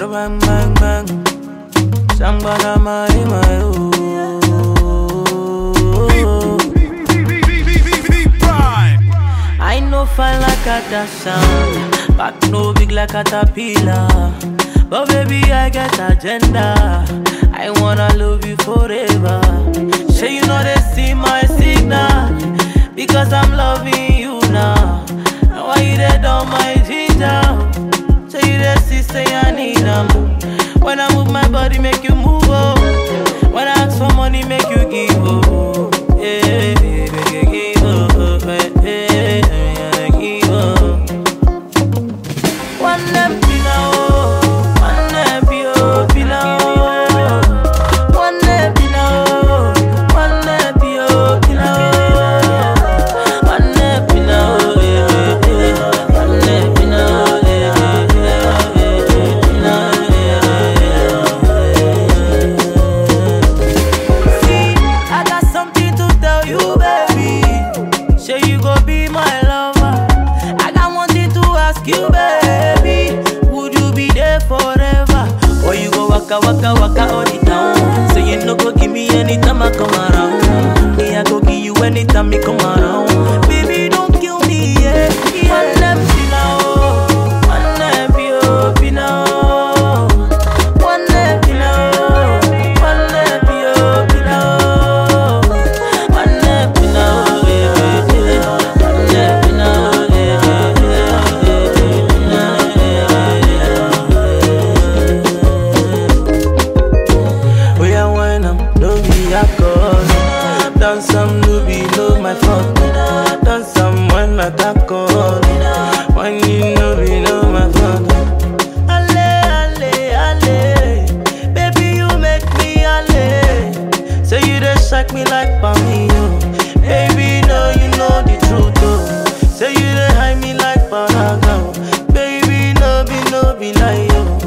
Bada bang bang bang. Sambada my my oh. I know fine like a dash sound, back no big like a caterpillar. But baby, I get agenda. I wanna love you forever. Say you know they see my signal because I'm loving you now. Now why you there down my ginger? Say you there see say I need them. When I move my body, make you move oh. When I ask for money, make you give oh. Yeah, make you give oh. Yeah, yeah, give oh. One them pina oh, one them pio pina oh, one them pina oh, one them pio pina oh, one them pina oh, yeah, yeah, one them pina oh, yeah, yeah, yeah, yeah. See, I got something to tell you, baby. Say you go be my lover. I got one thing to ask you, baby. Would you be there forever? Or you go waka waka waka all the town? Say you no go give me anytime I come around. Me I go give you anytime me come around. Baby, don't kill me, yeah. yeah. One left pina oh, one left pio pina oh, one left pina oh, one left pio pina oh, one left pina oh, yeah, yeah, yeah. one left pina oh, yeah, yeah, yeah, yeah. We are wine, I'm no be alcohol. Dance some no be no my fault. Dance some when I talk on. When you know be no my fault. Ale, ale, ale. Baby, you make me ale. Say you just shock me like Pamio. Baby, no, you know the truth, oh. Say you dey hide me like Paragon. Baby, no be, no be lie, oh.